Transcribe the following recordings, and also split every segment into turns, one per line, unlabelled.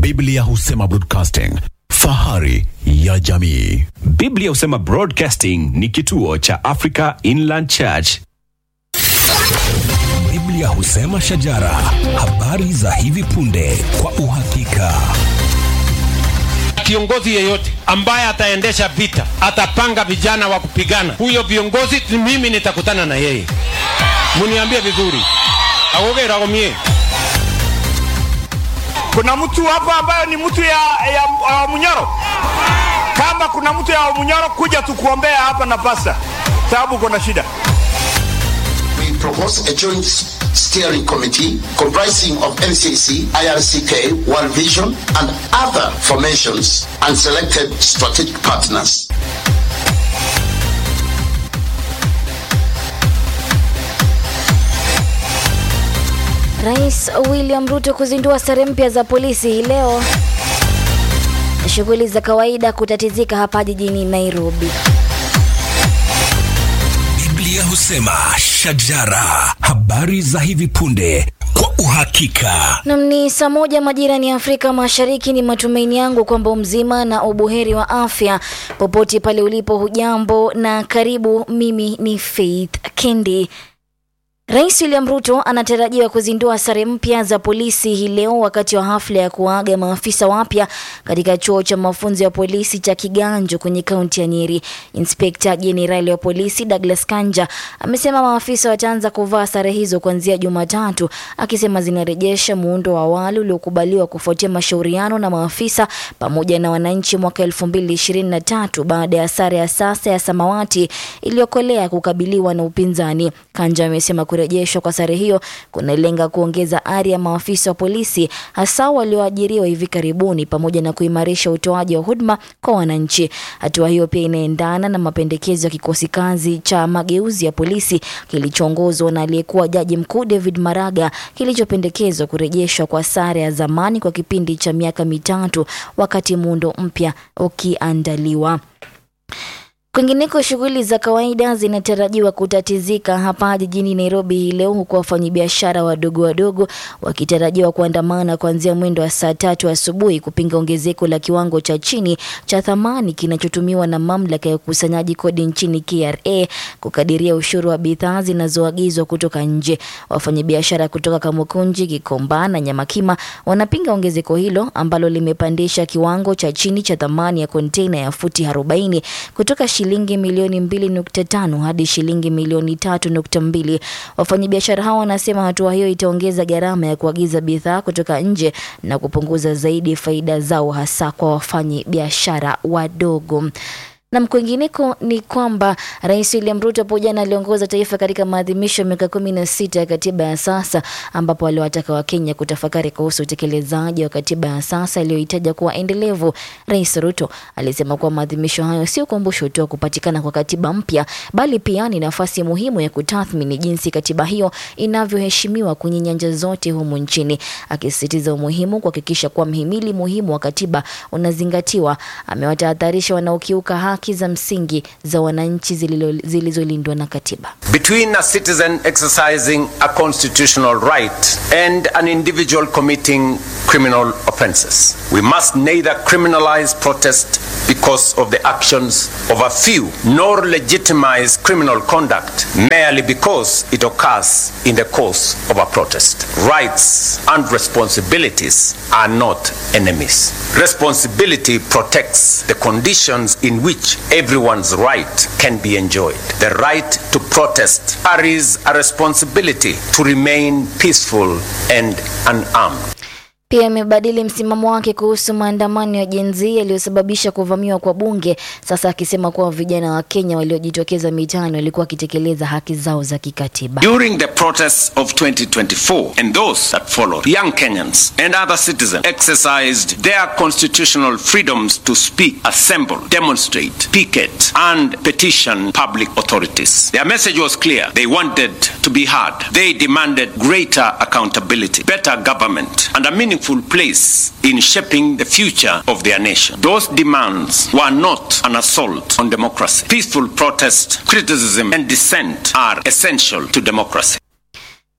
Biblia husema broadcasting, fahari ya jamii.
Biblia husema Broadcasting ni kituo cha Africa Inland Church.
Biblia husema shajara, habari za hivi punde kwa uhakika.
Kiongozi yeyote ambaye ataendesha vita, atapanga vijana wa kupigana, huyo viongozi mimi nitakutana na yeye. Muniambie vizuri, agogera gomie
Kuna mtu hapa ambayo ni mtu ya, ya, ya Munyoro. Kama kuna mtu ya Munyoro, kuja tukuombea hapa na pasta, sababu kuna shida.
we propose a joint steering committee comprising of NCC, IRCK, World Vision, and other formations and selected strategic partners.
Rais William Ruto kuzindua sare mpya za polisi hii leo. Shughuli za kawaida kutatizika hapa jijini Nairobi.
Biblia husema shajara, habari za hivi punde kwa uhakika.
Nam ni saa moja majirani ya Afrika Mashariki. Ni matumaini yangu kwamba mzima na ubuheri wa afya popote pale ulipo. Hujambo na karibu. Mimi ni Faith Kendi. Rais William Ruto anatarajiwa kuzindua sare mpya za polisi hii leo wakati wa hafla ya kuaga maafisa wapya katika chuo cha mafunzo ya polisi cha Kiganjo kwenye kaunti ya Nyeri. Inspekta Jenerali wa polisi Douglas Kanja amesema maafisa wataanza kuvaa sare hizo kuanzia Jumatatu, akisema zinarejesha muundo wa awali uliokubaliwa kufuatia mashauriano na maafisa pamoja na wananchi mwaka 2023 baada ya sare ya sasa ya samawati iliyokolea kukabiliwa na upinzani. Kanja amesema kurejeshwa kwa sare hiyo kunalenga kuongeza ari ya maafisa wa polisi hasa walioajiriwa hivi karibuni pamoja na kuimarisha utoaji wa huduma kwa wananchi. Hatua hiyo pia inaendana na mapendekezo ya kikosi kazi cha mageuzi ya polisi kilichoongozwa na aliyekuwa jaji mkuu David Maraga kilichopendekezwa kurejeshwa kwa sare ya zamani kwa kipindi cha miaka mitatu wakati muundo mpya ukiandaliwa. Kwingineko, shughuli za kawaida zinatarajiwa kutatizika hapa jijini Nairobi hii leo, huku wafanyabiashara wadogo wadogo wakitarajiwa kuandamana kuanzia mwendo wa saa tatu asubuhi kupinga ongezeko la kiwango cha chini cha thamani kinachotumiwa na mamlaka ya ukusanyaji kodi nchini KRA kukadiria ushuru wa bidhaa zinazoagizwa kutoka nje. Wafanyabiashara kutoka Kamukunji, Gikomba na Nyamakima wanapinga ongezeko hilo ambalo limepandisha kiwango cha chini cha thamani ya konteina ya futi 40 kutoka shilingi milioni 2.5 hadi shilingi milioni 3.2. Wafanyabiashara hao wanasema hatua hiyo itaongeza gharama ya kuagiza bidhaa kutoka nje na kupunguza zaidi faida zao hasa kwa wafanyabiashara wadogo. Na kwingineko ni kwamba Rais William Ruto hapo jana aliongoza taifa katika maadhimisho ya miaka kumi na sita ya katiba ya sasa, ambapo aliwataka Wakenya kutafakari kuhusu utekelezaji wa katiba ya sasa iliyohitaja kuwa endelevu. Rais Ruto alisema kuwa maadhimisho hayo si ukumbusho tu wa kupatikana kwa katiba mpya, bali pia ni nafasi muhimu ya kutathmini jinsi katiba hiyo inavyoheshimiwa kwenye nyanja zote humu nchini, akisisitiza umuhimu kuhakikisha kuwa mhimili muhimu wa katiba unazingatiwa. Amewatahadharisha wanaokiuka haki za msingi za wananchi zililo- zilizolindwa na katiba.
between a citizen exercising a constitutional right and an individual committing criminal offenses. We must neither criminalize protest because of the actions of a few, nor legitimize criminal conduct merely because it occurs in the course of a protest. Rights and responsibilities are not enemies. Responsibility protects the conditions in which everyone's right can be enjoyed. The right to protest carries a responsibility to remain peaceful and unarmed.
Pia imebadili msimamo wake kuhusu maandamano ya Gen Z yaliyosababisha kuvamiwa kwa bunge, sasa akisema kuwa vijana wa Kenya waliojitokeza mitaani walikuwa wakitekeleza haki zao za kikatiba.
During the protests of 2024 and those that followed, young Kenyans and other citizens exercised their constitutional freedoms to speak, assemble, demonstrate, picket, and petition public authorities. Their message was clear. They wanted to be heard. They demanded greater accountability, better government, and a meaningful place in shaping the future of their nation. Those demands were not an assault on democracy. Peaceful protest, criticism, and dissent are essential to democracy.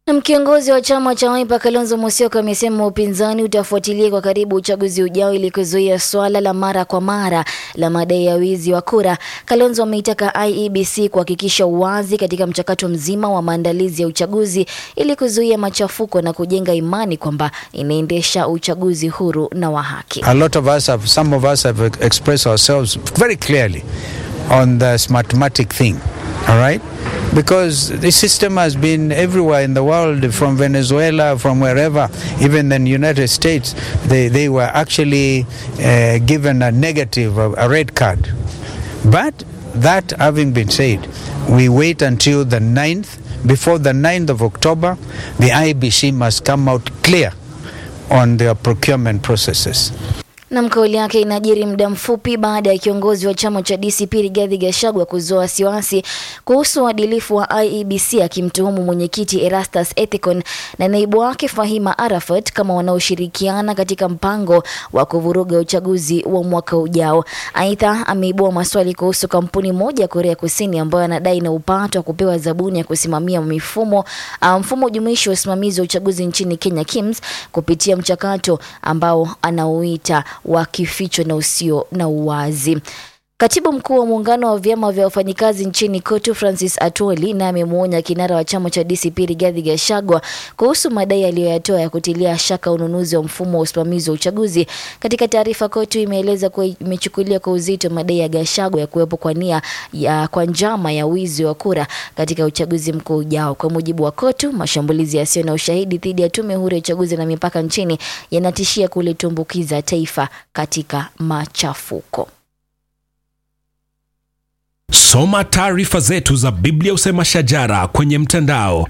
Na kiongozi wa chama cha Wiper Kalonzo Musyoka amesema upinzani utafuatilia kwa karibu uchaguzi ujao ili kuzuia swala la mara kwa mara la madai ya wizi wa kura. Kalonzo ameitaka IEBC kuhakikisha uwazi katika mchakato mzima wa maandalizi ya uchaguzi ili kuzuia machafuko na kujenga imani kwamba inaendesha uchaguzi huru na wa haki.
A lot of us have, some of us have expressed ourselves very clearly on this mathematic thing, all right? Because the system has been everywhere in the world, from Venezuela, from wherever, even in the United States, they, they were actually uh, given a negative, a, a red card. But that having been said, we wait until the 9th. Before the 9th of October, the IBC must come out clear on their procurement processes.
Na kauli yake inajiri muda mfupi baada ya kiongozi wa chama cha DCP Rigathi Gachagua kuzua wasiwasi kuhusu uadilifu wa IEBC akimtuhumu mwenyekiti Erastus Ethicon na naibu wake Fahima Arafat kama wanaoshirikiana katika mpango wa kuvuruga uchaguzi wa mwaka ujao. Aidha, ameibua maswali kuhusu kampuni moja ya Korea Kusini ambayo anadai na upato wa kupewa zabuni ya kusimamia mifumo uh, mfumo jumuishi wa usimamizi wa uchaguzi nchini Kenya KIMS kupitia mchakato ambao anauita wa kificho na usio na uwazi. Katibu mkuu wa muungano wa vyama vya wafanyikazi nchini KOTU Francis Atwoli naye amemwonya kinara wa chama cha DCP Rigathi Gachagua kuhusu madai aliyoyatoa ya kutilia shaka ununuzi wa mfumo wa usimamizi wa uchaguzi. Katika taarifa, KOTU imeeleza kuwa imechukulia kwa uzito madai ya Gachagua ya kuwepo kwa nia ya kwa njama ya wizi wa kura katika uchaguzi mkuu ujao. Kwa mujibu wa KOTU, mashambulizi yasiyo na ushahidi dhidi ya tume huru ya uchaguzi na mipaka nchini yanatishia kulitumbukiza taifa katika machafuko.
Soma taarifa zetu za Biblia Usema Shajara kwenye mtandao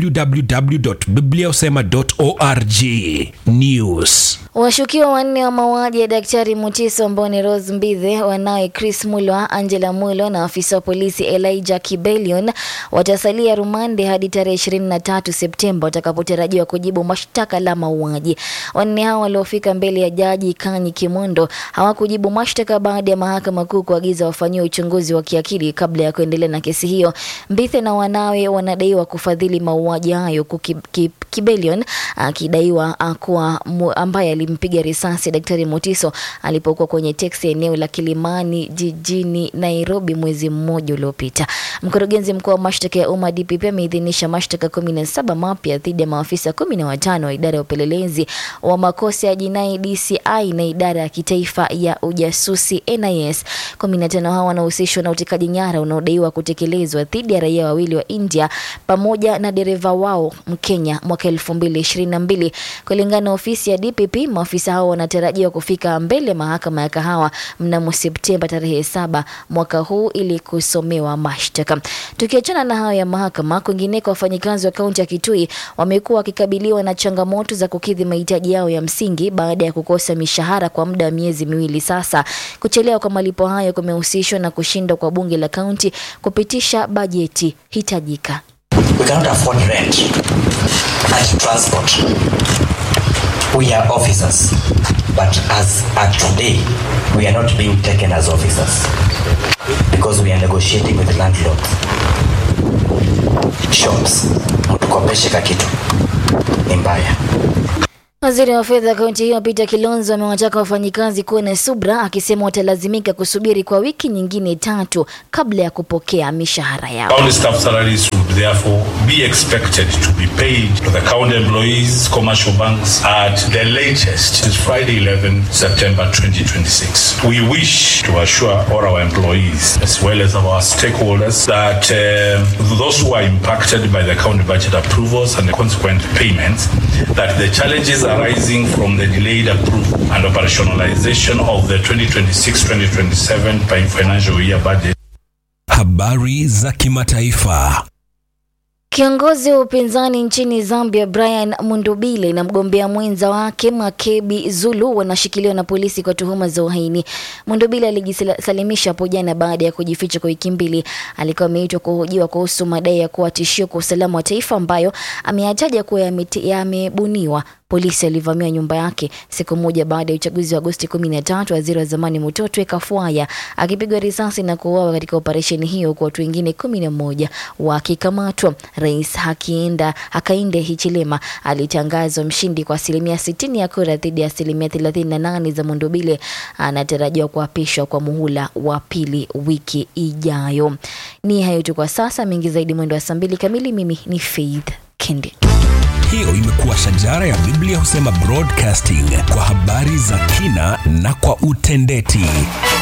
www.bibliausema.org. News.
Washukiwa wanne wa mauaji ya Daktari Mutiso ambao ni Rose Mbithe, wanawe Chris Mulwa, Angela Mulwa na afisa wa polisi Elijah Kibelion watasalia rumande hadi tarehe 23 Septemba watakapotarajiwa kujibu mashtaka la mauaji. Wanne hao waliofika mbele ya jaji Kanyi Kimondo hawakujibu mashtaka baada ya mahakama kuu kuagiza wafanyiwe uchunguzi wa kiakili kabla ya kuendelea na kesi hiyo. Mbithe na wanawe wanadaiwa kufadhili mauaji hayo huku Kibelion akidaiwa kuwa ambaye alimpiga risasi Daktari Mutiso alipokuwa kwenye teksi eneo la Kilimani jijini Nairobi mwezi mmoja uliopita. Mkurugenzi mkuu wa mashtaka ya umma DPP ameidhinisha mashtaka kumi na saba mapya dhidi ya maafisa kumi na watano wa idara ya upelelezi wa makosa ya jinai DCI na idara ya kitaifa ya ujasusi NIS. Kumi na tano hao wanahusishwa na utekaji nyara unaodaiwa kutekelezwa dhidi ya raia wawili wa India pamoja na dereva wao Mkenya mwaka elfu mbili ishirini na mbili kulingana na ofisi ya DPP. Maafisa hao wanatarajiwa kufika mbele mahakama ya Kahawa mnamo Septemba tarehe saba mwaka huu ili kusomewa mashtaka. Tukiachana na hayo ya mahakama, kwingineko, wafanyikazi wa kaunti ya Kitui wamekuwa wakikabiliwa na changamoto za kukidhi mahitaji yao ya msingi baada ya kukosa mishahara kwa muda wa miezi miwili sasa. Kuchelewa kwa malipo hayo kumehusishwa na kushindwa kwa bunge la kaunti kupitisha bajeti hitajika.
We cannot afford rent and transport. We are officers, but as at today, we are not being taken as officers because we are negotiating with landlords. Shops, mtukopeshe kakitu ni mbaya.
Waziri wa fedha kaunti hiyo Peter Kilonzo amewataka wafanyikazi kuwa na subra, akisema watalazimika kusubiri kwa wiki nyingine tatu kabla ya kupokea mishahara yao.
County staff salaries would therefore be expected to be paid to the county employees, commercial banks at the latest is Friday 11 September 2026. We wish to assure all our employees as well as our stakeholders that uh, those who are impacted by the county budget approvals and the consequent payments that the challenges arising from the delayed approval and operationalization of the 2026-2027 financial year budget.
Habari za kimataifa.
Kiongozi wa upinzani nchini Zambia Brian Mundubile na mgombea mwenza wake Makebi Zulu wanashikiliwa na polisi kwa tuhuma za uhaini. Mundubile alijisalimisha hapo jana baada ya kujificha kwa wiki mbili. Alikuwa ameitwa kuhojiwa kuhusu madai ya kuwa tishio kwa usalama wa taifa ambayo ameyataja kuwa yamebuniwa polisi alivamia nyumba yake siku moja baada ya uchaguzi wa Agosti 13, waziri wa zamani Mutotwe Kafwaya akipigwa risasi na kuuawa katika operesheni hiyo, huku watu wengine kumi na moja wakikamatwa. Rais Hakienda Hakainde Hichilema alitangazwa mshindi kwa asilimia 60 ya kura dhidi ya asilimia 38 za Mundubile. Anatarajiwa kuapishwa kwa muhula wa pili wiki ijayo. Ni hayo tu kwa sasa, mengi zaidi mwendo wa saa mbili kamili. Mimi ni Faith Kendi.
Hiyo imekuwa shajara ya Biblia husema broadcasting kwa habari za kina na kwa utendeti.